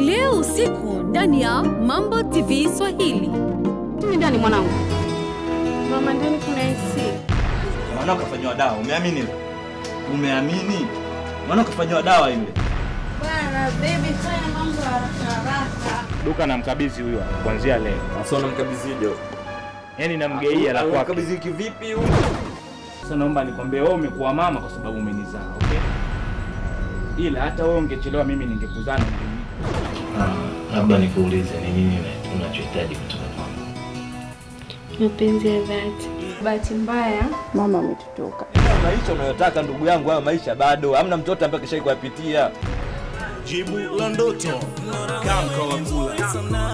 leo usiku ndani ya Mambo TV Swahili. Mimi ndani mwanangu. Mama ndani kuna AC. Mwana kafanyiwa dawa, umeamini? Umeamini? Mwana kafanyiwa dawa yule. Bwana baby fanya mambo haraka haraka. duka namkabidhi huyo kuanzia leo, Sasa unamkabidhije? yaani namgeia la kwake. Unamkabidhi kivipi huyu? Sasa naomba nikwambie, wewe umekuwa mama kwa sababu umenizaa, okay? Ila hata wewe ungechelewa, mimi ningekuzaa na ungenipa. Labda nikuulize ni nini unachohitaji kutoka kwangu? Mapenzi ya dhati. Bahati mbaya mama ametutoka. Maisha unayotaka ndugu yangu, hayo maisha bado hamna mtoto ambaye kishai kuyapitia. Jibu la ndoto Kamka wa kula